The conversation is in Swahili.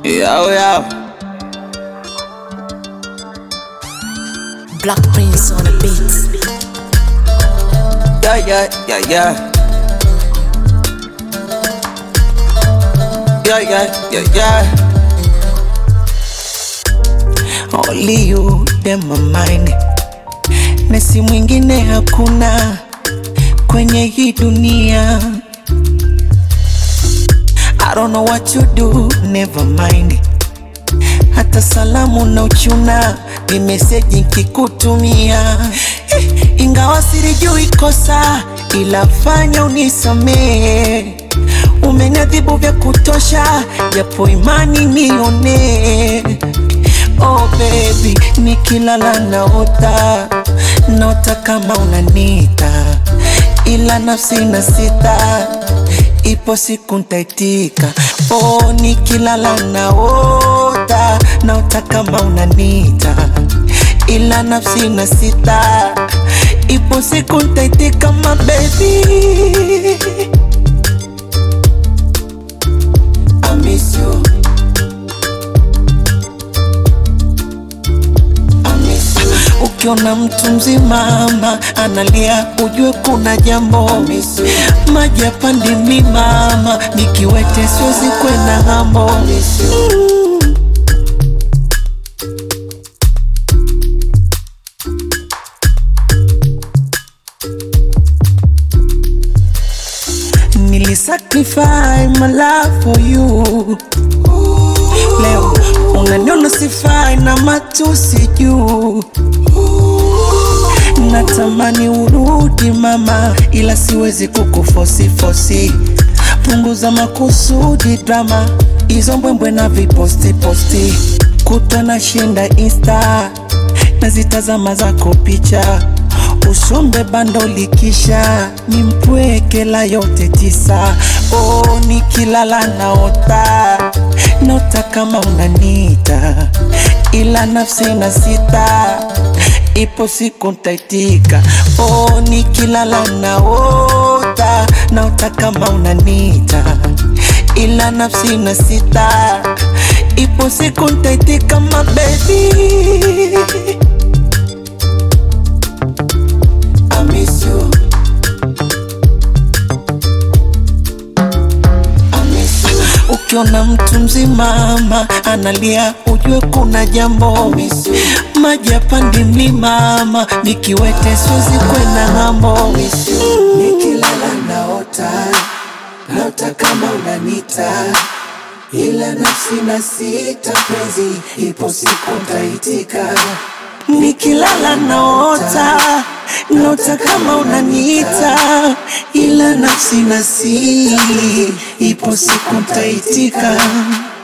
Yo, yo. Black Prince on the beat. Yeah, yeah, yeah, yeah. Yeah, yeah, yeah, yeah. Only you dem my mind. Na si mwingine hakuna kwenye hii dunia. I don't know what you do, never mind. Hata salamu na uchuna ni meseji nkikutumia, Eh, ingawa silijui kosa, ila fanya unisamee. Umeniadhibu vya kutosha, japo imani nione. Oh baby, nikilala naota, naota kama unanita, ila nafsi na sita ipo siku ntaitika. Oh, nikilala naota, naota kama unanita, ila nafsi na sita, ipo siku ntaitika, my baby. I miss you. I miss you. Ukiona mtu mzima ama analia, ujue kuna jambo. Maji yapandi mimama, nikiwete siwezi kwenda ng'ambo. Mm. Nilisacrifice my life for you. Leo unaniona sifai na matusi juu. Natamani urudi mama, ila siwezi kukufosi fosi. Punguza makusudi drama, hizo mbwembwe na viposti posti. Kutwa na shinda insta, nazitazama zako picha usombe bando likisha nimpwekela yote tisa. Oh, nikilala naota naota kama unanita, ila nafsi na sita ipo siku ntaitika. Oh, nikilala naota naota kama unanita, ila nafsi na sita ipo siku ntaitika, my baby. I miss you. I miss you. Ukiona mtu mzima ama analia, ujue kuna jambo. Maji yapandi mimama, nikiwete siwezi kwenda ng'ambo. Nikilala naota, naota kama unanita, ila nafsi na sita penzi, ipo siku ntaitika. Nikilala naota, naota kama unaniita, ila nafsi na si, ipo siku ntaitika.